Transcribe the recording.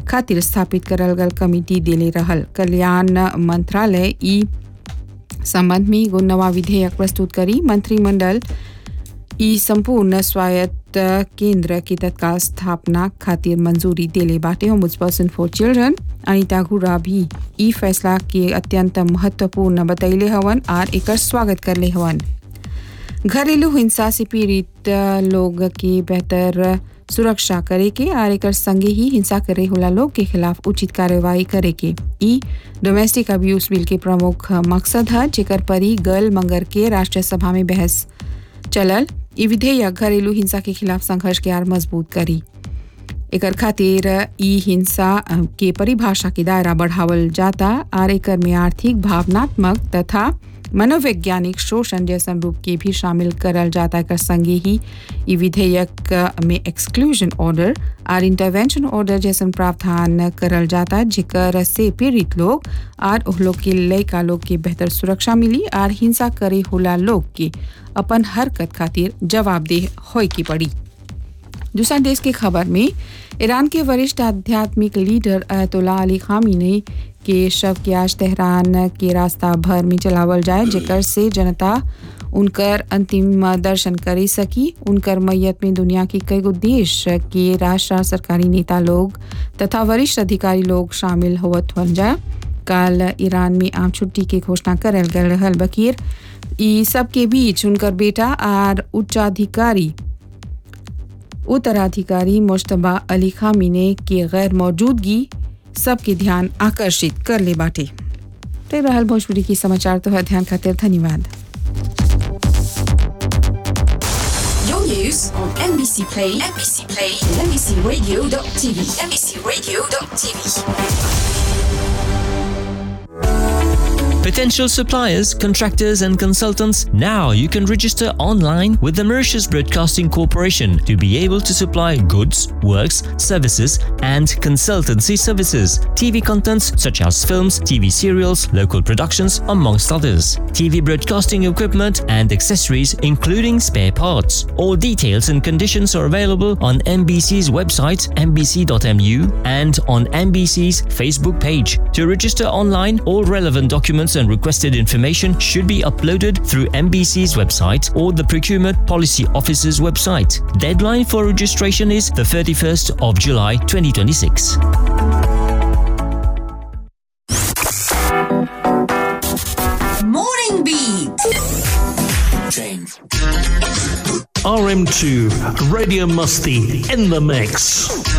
खातिर स्थापित करल गल कमिटी देले रहल कल्याण मंत्रालय ई संबंध में एगो नवा विधेयक प्रस्तुत करी मंत्रिमंडल ई संपूर्ण स्वायत्त केंद्र की तत्काल स्थापना खातिर मंजूरी देले बाटे ओम्बुड्सपर्सन फॉर चिल्ड्रन अनिता घुरा भी ई फैसला के अत्यंत महत्वपूर्ण बतैले हवन और एकर स्वागत करले हवन घरेलू हिंसा से पीड़ित लोग के बेहतर सुरक्षा करे के और एकर संगे ही हिंसा करे होला लोग के खिलाफ उचित कार्रवाई करे के ई डोमेस्टिक अब्यूज बिल के प्रमुख मकसद है जेकर परी गल मंगर के राष्ट्रीय सभा में बहस चलल ई विधेयक घरेलू हिंसा के खिलाफ संघर्ष के आर मजबूत करी एकर खातिर ई हिंसा के परिभाषा के दायरा बढ़ावल जाता और एकर में आर्थिक भावनात्मक तथा मनोवैज्ञानिक शोषण जैसन रूप के भी शामिल करल जाता एकर संगे ही ई विधेयक में एक्सक्लूजन ऑर्डर और इंटरवेंशन ऑर्डर जैसन प्रावधान करल जाता जेकर से पीड़ित लोग और उह लोग के लयका लोग के बेहतर सुरक्षा मिली और हिंसा करे होला लोग के अपन हरकत खातिर जवाबदेह होय की पड़ी दूसरा देश की खबर में ईरान के वरिष्ठ आध्यात्मिक लीडर अयतुल्ला अली खामिनी के शव के आज तेहरान के रास्ता भर में चलावल जाए जेकर से जनता उनकर अंतिम दर्शन कर सकी उनकर मैयत में दुनिया के कई गो देश के राष्ट्र सरकारी नेता लोग तथा वरिष्ठ अधिकारी लोग शामिल होवत हो जाए कल ईरान में आम छुट्टी के घोषणा करल गल रहल बकीर ई सब के बीच उनकर बेटा और उच्चाधिकारी उत्तराधिकारी मुश्तबा अली खामिने के गैर मौजूदगी सबके ध्यान आकर्षित कर ले बाटे तो रहल भोजपुरी की समाचार तो ध्यान खातिर धन्यवाद Your news on NBC Play, NBC Play, and NBCRadio.tv, NBCRadio.tv. Potential suppliers, contractors, and consultants, now you can register online with the Mauritius Broadcasting Corporation to be able to supply goods, works, services, and consultancy services. TV contents such as films, TV serials, local productions, amongst others. TV broadcasting equipment and accessories, including spare parts. All details and conditions are available on MBC's website, mbc.mu, and on MBC's Facebook page. To register online, all relevant documents and requested information should be uploaded through MBC's website or the Procurement Policy Office's website. Deadline for registration is the 31st of July 2026. Morning Beat. RM2, Radio Musty in the mix.